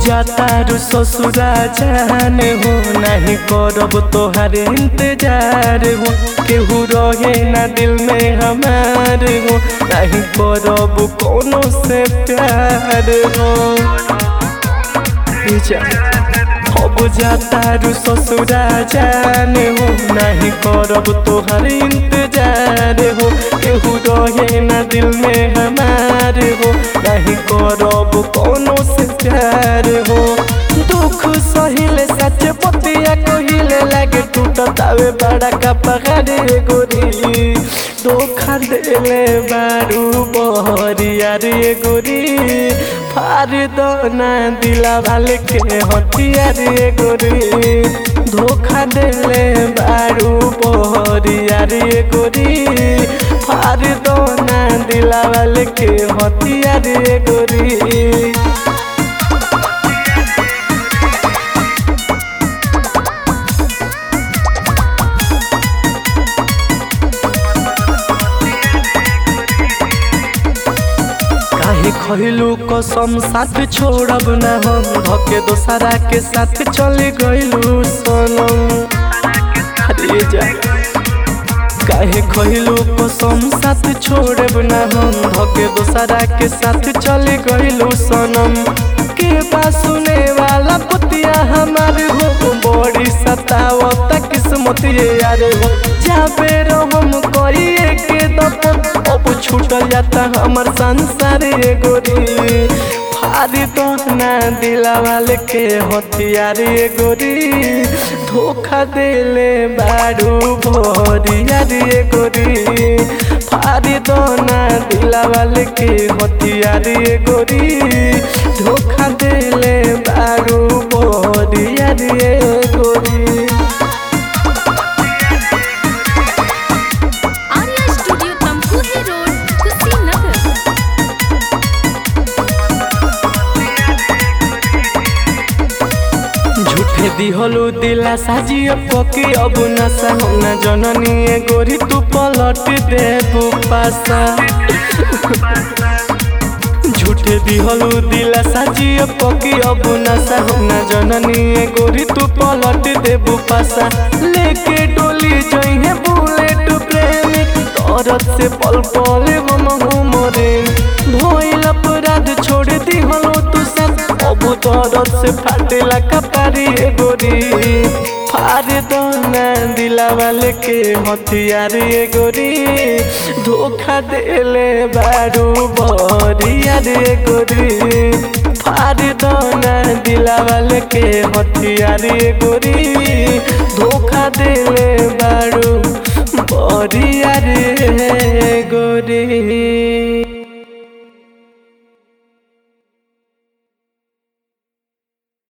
जाता रु ससुरा जान हो नहीं करब तोहार इंतजार हो केहू रहे ना दिल में हमार हो नहीं करब कोनो से प्यार हो जा अब जाता रु ससुरा जान हो नहीं करब तोहर इंतजार हो केहू रहे ना दिल में हमार हो नहीं करब कोनो से प्यार हो दुख सहिले सच पतिया कहिले लागे टूटत आवे बड़ा का पहाड़ गोरी धोखा देले बारू बहरिया रे गोरी फार दो ना दिला वाले के हथिया रे गोरी धोखा देले बारू बहरिया रे गोरी फार दो ना दिला वाले के हथिया रे गोरी काहे खइलू कसम साथ छोड़ब ना हम धके दोसरा के साथ चले गइलू सनम अरे जा काहे खइलू कसम साथ छोड़ब ना हम धके दोसरा के साथ चले गइलू सनम के बा सुने वाला पुतिया हमार हो बड़ी सतावत किस्मत ये यार हो जाबे हम करिए के दफन अब छूटल जाता हमर संसार ये गोरी फारी तो ना दिला वाले के हथियार ये गोरी धोखा देले बारू भोरिया रे गोरी फारी तो ना दिला वाले के हथियार ये गोरी धोखा देले बारू भोरिया रे गोरी आर्या स्टूडियो तमकुही रोड कुशीनगर झूठे दिहलु दिला साजिए पकी अब नशा हम न जननी ए गोरी तू पलट दे पासा झूठे दिहलु दिला साजिए पकी अब नशा हम न जननी ए गोरी तू पलट दे पासा लेके डोली जइहे बुलेट प्रेमी तरत से पल पल हम हमरे भइल अपराध छोड़ दिहलो तू सब अब तरत से फाटेला कपारी ए गोरी फार दो ना दिला वाले के हथियार ए गोरी धोखा देले बारू बरिया रे गोरी फार दो ना दिला वाले के हथियार ए गोरी धोखा देले बारू